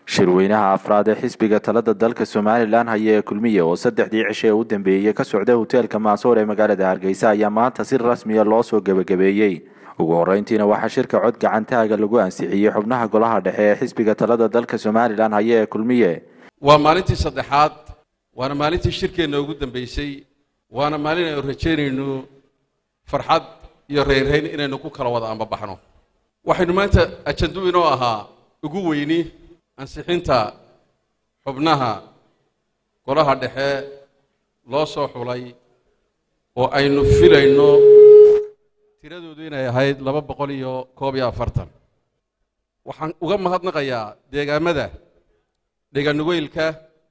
shirweynaha afraad ee xisbiga talada dalka somalilan haya ee kulmiye oo saddexdii cishe ee u dambeeyey ka socda hoteelka maasoor ee magaalada hargeysa ayaa maanta si rasmiya loo soo gebagabeeyey ugu horeyntiina waxaa shirka cod gacantaaga lagu ansixiyey xubnaha golaha dhexe ee xisbiga talada dalka somalilan haya ee kulmiye waa maalintii saddexaad waana maalintii shirkeenna ugu dambeysay waana maalin aynu rajaynayno farxad iyo reyrrayn inaynu ku kala wada ambabaxno waxaynu maanta ajandu inoo ahaa ugu weyni ansixinta xubnaha golaha dhexe loo soo xulay oo aynu filayno tiradoodu inay ahayd laba boqol iyo koob iyo afartan waxaan uga mahadnaqayaa deegaamada dheganugeylka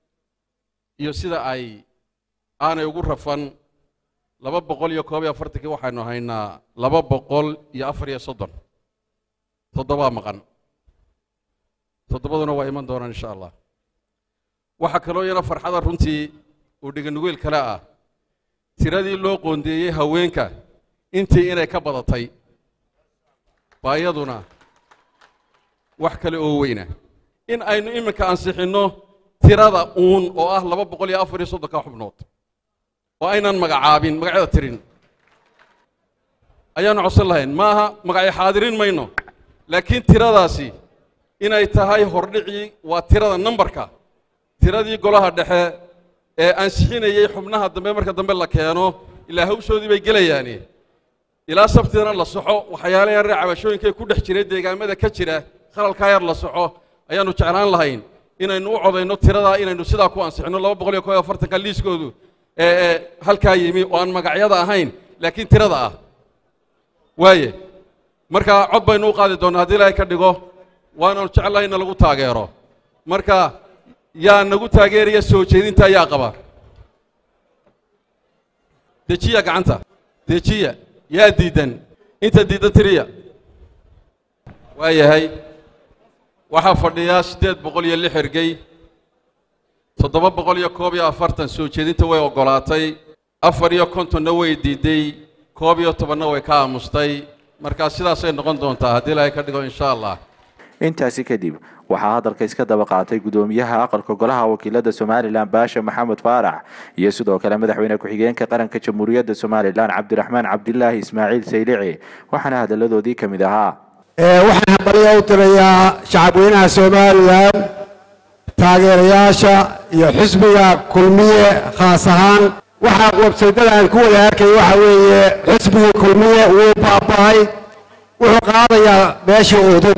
iyo sida ay aanay ugu rafan laba boqol iyo koob iyo afartankii waxaynu haynaa laba boqol iyo afar iyo soddon toddobaa maqan toddobaduna waa iman doonaan insha allah waxaa kaloo yana farxada runtii oo dheganugeyl kale ah tiradii loo qoondeeyey haweenka intii inay ka badatay baa iyaduna wax kale oo weyna in aynu iminka ansixinno tirada uun oo ah laba boqol iyo afar iyo soddonka xubnood oo aynan magacaabin magacyada tirin ayaanu codsan lahayn maaha magacyo xaadirin mayno laakiin tiradaasi inay tahay hordhicii waa tirada nambarka tiradii golaha dhexe ee ansixinayey xubnaha dambe marka dambe la keeno ilaa hawshoodii bay gelayaani ilaa sabtidana la soxo waxyaala yarre cabashooyinkae ku dhex jiray deegaamada ka jira khalalkaa yar la soxo ayaannu jeclaan lahayn inaynu u codayno tiradaa inaynu sidaa ku ansixinno laba boqol iyo koob iyo afartanka liiskoodu ee halkaa yimi oo aan magacyada ahayn laakiin tirada ah waaye marka cod baynu u qaadi doonnaa haddii ilaahay ka dhigo waananu jecelahay inna lagu taageero marka yaa nagu taageeraya soo jeedinta ayaa qaba dejiya gacanta dejiya yaa diiddan inta diiddan tiriya waa yahay waxaa fadhiyaa siddeed boqol iyo lix ergey toddoba boqol iyo koob iyo afartan soo jeedinta way oggolaatay afar iyo kontonna way diidday koob iyo tobanna way ka aamustay markaa sidaasay noqon doontaa haddii ilaahay ka dhigo insha allah intaasi kadib waxaa hadalka iska daba qaatay gudoomiyaha aqalka golaha wakiilada somalilan baasha maxamed faarax iyo sidoo kale madaxweyne ku-xigeenka qaranka jamhuuriyadda somalilan cabdiraxmaan cabdilaahi ismaaciil saylici waxaana hadaladoodii ka mid ahaa waxaan hambalyo u tirayaa shacabweynaha somalilan taageerayaasha iyo xisbiga kulmiye khaas ahaan waxaa websaydada aan ku wada arkay waxa weeye xisbigii kulmiye wuu baaba'ay wuxuu qaadayaa meeshii udub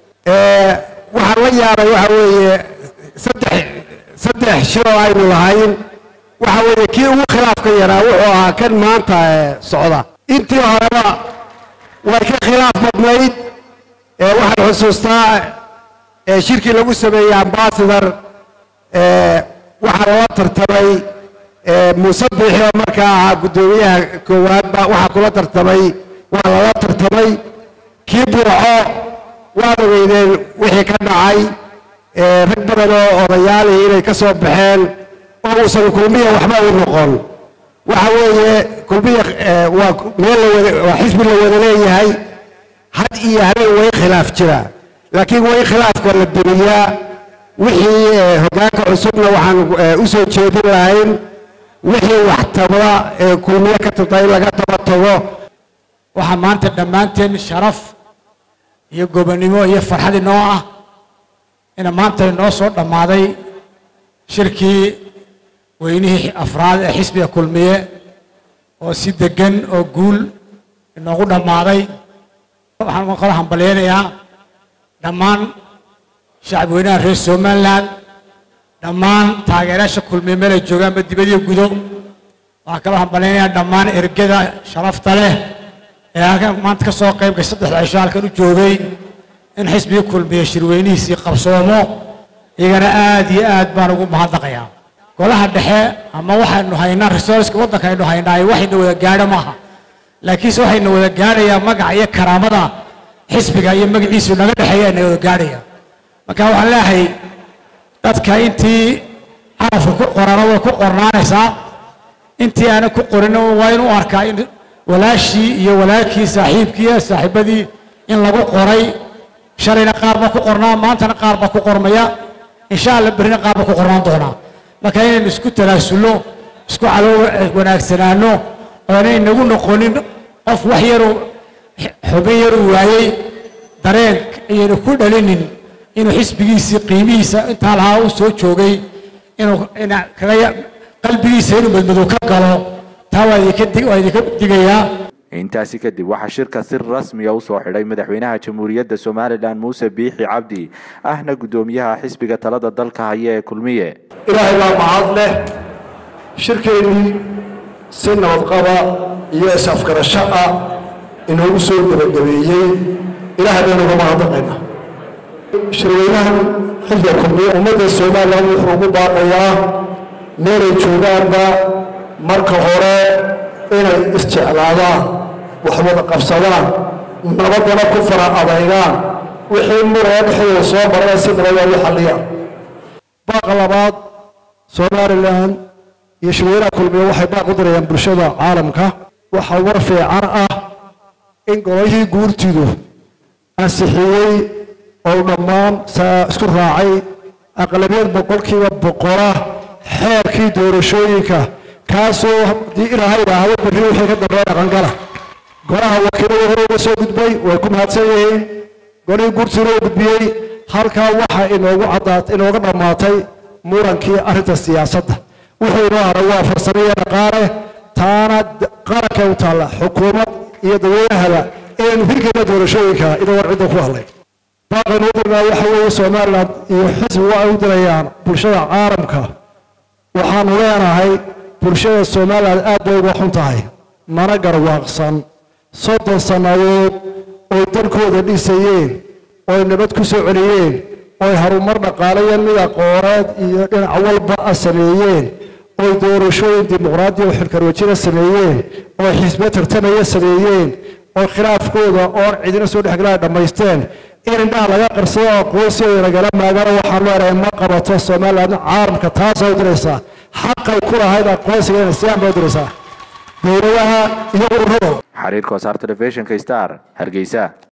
waxaan la yaabay waxa weeye saddex saddex shiroo aynu lahayn waxa weeye kii ugu khilaafka yaraa wuxuu ahaa kan maanta socda intii horeba way ka khilaaf badnayd waxaan xusuustaa shirkii lagu sameeyey ambasador waxaa lala tartamay muuse biixi oo markaa ahaa guddoomiyaha koowaadba waxaa kula tartamay waa lala tartamay kii burco waad ogeydeen wixii ka dhacay rag badan oo odayaalihii inay ka soo baxeen oo uusan kulmiya waxba u noqon waxa weeye kulmiya waa meel waa xisbi la wada leeyahay had iyo habeen way khilaaf jira laakiin way khilaafka la duniyaa wixii hoggaanka cusubna waxaan u soo jeedin lahayn wixii wax tabda ee kulmiye ka tabta in laga taba tago waxaa maanta dhammaanteen sharaf iyo gobonnimo iyo farxad inoo ah ina maanta inoo soo dhammaaday shirkii weynihii afraad ee xisbiga kulmiye oo si deggan oo guul inoogu dhammaaday waxaan kala hambalyaynayaa dhammaan shacabweynaha reer somalilan dhammaan taageerayaasha kulmiye meelay joogaanba dibadiyo gudo waxaan kala hambalyaynayaa dhammaan ergada sharafta leh ee halkan maanta ka soo qayb gashay saddexda cisho halkan u joogay in xisbigii kulmiye shirweynihiisii qabsoomo iyagana aad iyo aad baan ugu mahadnaqayaa golaha dhexe ama waxaynu haynaa resourceka waddanka aynu haynaa waxayna wada gaadho maaha laakiinse waxayna wada gaadhayaa magaca iyo karaamada xisbiga iyo magaciisu naga dhexeeya ayna wada gaadhaya marka waxaan leeyahay dadka intii carafka ku qorana way ku qornaanaysaa intii aanan ku qorin waa inuu arkaa in walaashii iyo walaalkii saaxiibkii saaxiibadii in lagu qoray shalayna qaar baa ku qornaa maantana qaar baa ku qormaya insha alla berrina qaabka ku qornaan doonaa marka inaynu isku tanaasulno isku calow wanaagsanaano oonay nagu noqonin qof wax yaru xubin yaru waayey dareen ayaynu ku dhalinin inuu xisbigiisii qiimihiisa intaa lahaa u soo joogay inuu kaga qalbigiisa inuu madmadow ka galo taa waa idinka digayaa intaasi kadib waxaa shirka si rasmiya u soo xidhay madaxweynaha jamhuuriyadda somalilan muuse biixi cabdi ahna guddoomiyaha xisbiga talada dalka haya ee kulmiye ilaahay baa mahad leh shirkeennii si nabadqaba iyo is-afgarasho ah inoogu soo gebagabeeyey ilaahay baynu uga mahadnaqaynaa shirweynahan xilka kulmiye ummadda somalilan wuxuu ugu baaqayaa meelay joogaanba marka hore inay isjeclaadaan wax wada qabsadaan nabaddana ku fara adaygaan wixii muraya dhexdooda soo marana si nabadooda u xalliyaan baaqa labaad somalilan iyo shirweynaha kulmiye waxay baaq u dirayaan bulshada caalamka waxaa war fiican ah in gololihii guurtidu ansixiyey oo dhammaan isku raacay aqlabiyad boqolkiiba boqola xeerkii doorashooyinka kaasoo haddii ilaahay idhaahdo berri wixii ka dambeeya dhaqangala golaha wakiilada hore uga soo gudbay way ku mahadsan yihiin golihii guurtiina uu gudbiyey halkaa waxaa inoogu caddaat inooga dhammaatay murankii arrinta siyaasadda wuxuu inoo haray waa farsamo iyo dhaqaale taana qarankay u taalla xukuumad iyo dadweynahaba inaynu hirgeena doorashooyinka inagoon cidda ku hadlay baaqaynu u dirnaa waxa weeye somalilan iyo xisbi waa ay u dirayaan bulshada caalamka waxaanu leenahay bulshada somalilan aad bay uga xun tahay mana garwaaqsan soddon sannadood oy dalkooda dhisayeen oy nabad ku soo celiyeen oy harumar dhaqaalayo mid aqooneed iyo dhinac walba a sameeyeen oy doorashooyin dimuqraadiya oo xilkarwajina sameeyeen oy xisbe tartamaya sameeyeen oy khilaafkooda oon cidina soo dhexgalaa dhammaysteen in indhaha laga qarsado aqoonsigooda lagala maagano waxaan leenahay ma qabato somalilan caalamka taasay u diraysaa xaqay ku lahayd aqoonsiga inay siyaan bay u diraysaa dowladaha iyo ururada xariirka wasaar telefishinka star hargeysa